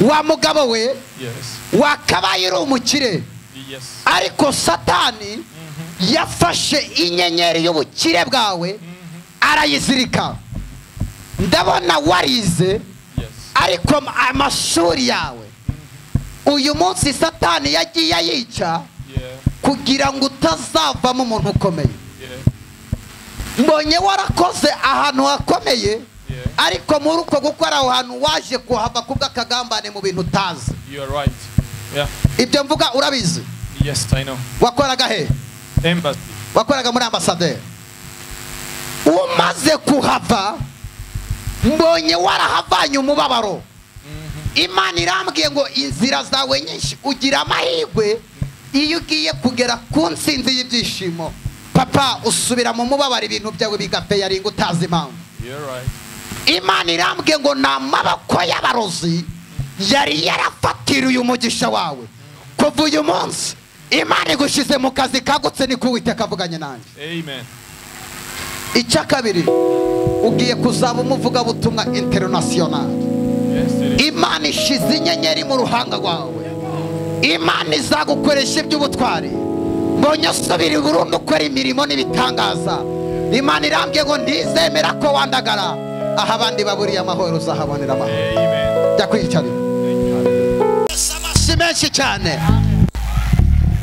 wa mugabo we Yes. wakabaye uri umukire Yes. ariko satani yafashe inyenyeri y'ubukire bwawe arayizirika ndabona warize Yes. ariko am- amashuri yawe uyu munsi satani yagiye ayica Yeah. kugira ngo utazavamo umuntu ukomeye Yeah. mbonye warakoze ahantu hakomeye Yeah. ariko muri uko gukora aho hantu waje kuhava kubw'akagambane mu bintu utazi You are right. Yeah. ibyo mvuga urabizi Yes, I know. wakoraga he Embassy. wakoraga muri ambasaderi umaze kuhava mbonye warahavanye umubabaro imana irambwiye ngo inzira zawe nyinshi ugira amahirwe iyo ugiye kugera ku nsinzi y'ibyishimo papa usubira mu mubabaro ibintu byawe bigapfeya ringa utazi impamvu You are right. imana irambwiye ngo ni amaboko y'abarozi yari yarafatiriye umugisha wawe kuva uyu munsi imana igushize mu kazi kagutse niko uwiteka avuganye nanjye Amen. icya kabiri ugiye kuzaba umuvugabutumwa interinasiyonari Yes, it is. imana ishize inyenyeri mu ruhanga rwawe imana izagukoresha iby'ubutwari mbonye usubira burundu ukora imirimo n'ibitangaza imana irambwiye ngo ntizemera ko wandagara aho abandi baburiye amahoro uzahabonera amahoro Amen. jya kwiyicarira Thank you. amashyi menshi cyane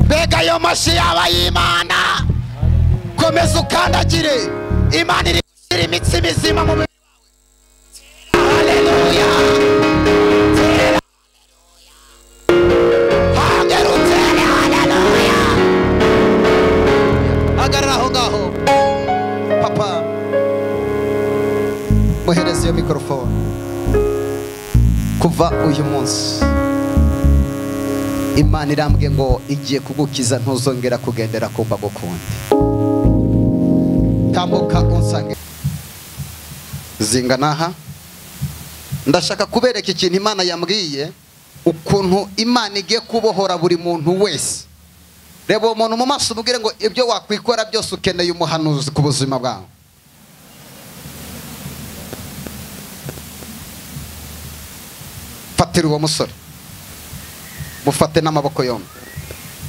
mbega ayo mashyi yaba y'imana komeza ukandagire imana iri gushyira imitsi mizima mu mubiri wawe haleluya Tera haleluya. Hongera utere haleluya hagarara aho ngaho papa muhereze iyo mikorofone kuva uyu munsi imana irambwe ngo igiye kugukiza ntuzongera kugendera ku mbago kundi tambuka unsange zingana aha ndashaka kubereka ikintu imana yambwiye ukuntu imana igiye kubohora buri muntu wese reba uwo muntu mu maso umubwire ngo ibyo wakwikora byose ukeneye umuhanuzi ku buzima bwawe fatira uwo musore mufate n'amaboko yombi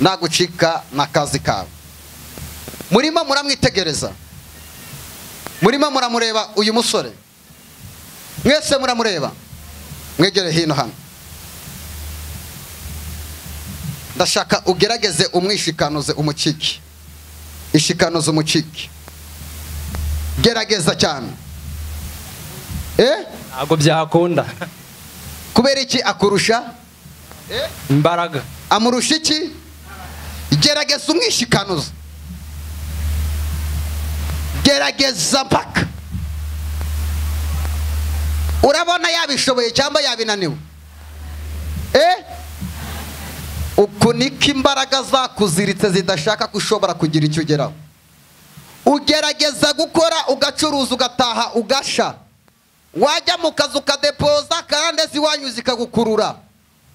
nagucika na kazi kawe murimo muramwitegereza murimo muramureba uyu musore mwese muramureba mwegere hino hano ndashaka ugerageze umwishikanuze umukiki ishikanuze umukiki gerageza cyane eh ntabwo byakunda kubera iki akurusha imbaraga amurusha iki gerageza umwishikanuza gerageza mpaka urabona yabishoboye cyangwa yabinaniwe eh uku niko imbaraga zakuziritse zidashaka gushobora kugira icyo ugeraho ugerageza gukora ugacuruza ugataha ugasha wajya mu kazi ukadepoza kandi ziwanyu zikagukurura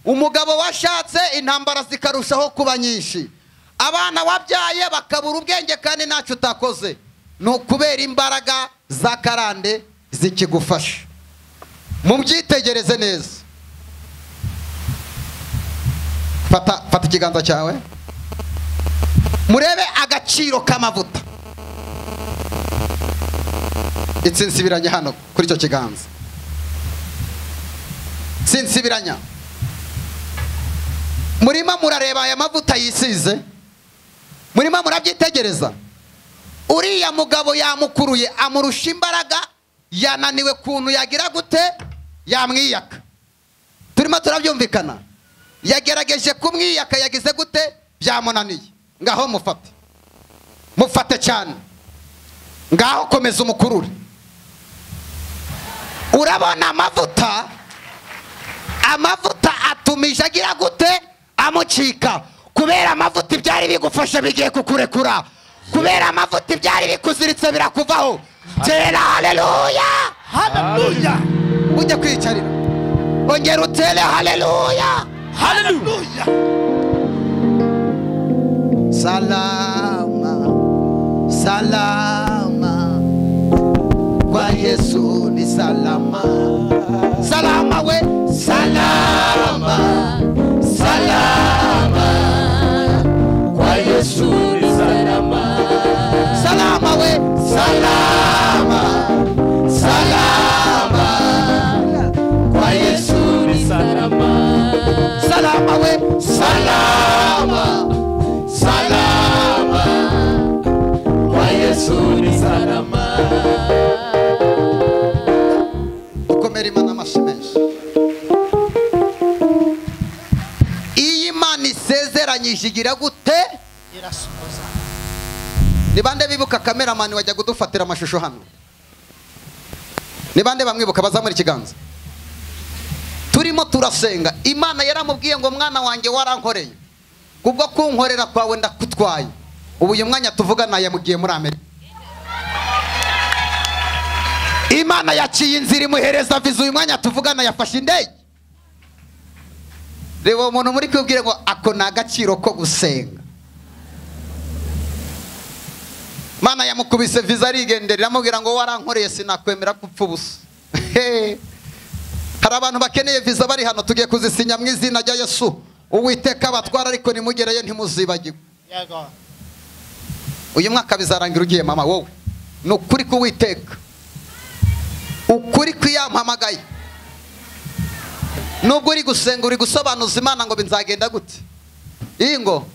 umugabo washatse intambara zikarushaho kuba nyinshi abana wabyaye bakabura ubwenge kandi ntacyo utakoze ni ukubera imbaraga za karande zikigufasha mubyitegereze neza fata fata ikiganza cyawe murebe agaciro k'amavuta insinsibiranye hano kuri icyo kiganza insinsibiranya murimo murareba aya mavuta yisize murimo murabyitegereza uriya mugabo yamukuruye amurusha imbaraga yananiwe kuntu yagira gute yamwiyaka turimo turabyumvikana yagerageje kumwiyaka yagize gute byamunaniye ngaho mufate mufate cyane ngaho komeza umukurure urabona amavuta amavuta atumije agira gute amucika kubera amavuta ibyari bigufasha bigiye kukurekura kubera amavuta ibyari bikuziritse birakuvaho tera haleluya haleluya ujya kwiyicarira ongera utere haleluya haleluya salama salama kwa yesu ni salama salama we salama salama salama kwa yesu ni salama ukomere imana amashyi menshi iyi mana isezeranyije igira gute irasohoza ni bande bibuka kameramani wajya kudufatira amashusho hano ni bande bamwibuka bazamura ikiganza turimo turasenga imana yaramubwiye ngo mwana wanjye warankoreye kubwo kunkorera kwawe ndakutwaye ubu uyu mwanya tuvugana yamugiye muri amerika imana yaciye inzira imuhereza viza uyu mwanya tuvugana yafashe indege reba uwo muntu muri kubwire ngo ako ni agaciro ko gusenga mana yamukubise viza arigendera iramubwira ngo warankoreye sinakwemera gupfa ubusa He! hari abantu bakeneye viza bari hano tugiye kuzisinya mu izina rya yesu uwiteka abatwara ariko nimugereyo ntimuzibagirwe yego uyu mwaka bizarangira ugiye mama wowe ni ukuri k'uwiteka ukuri kw'iyampamagaye nubwo uri gusenga uri gusobanuza imana ngo binzagenda gute iyi ngo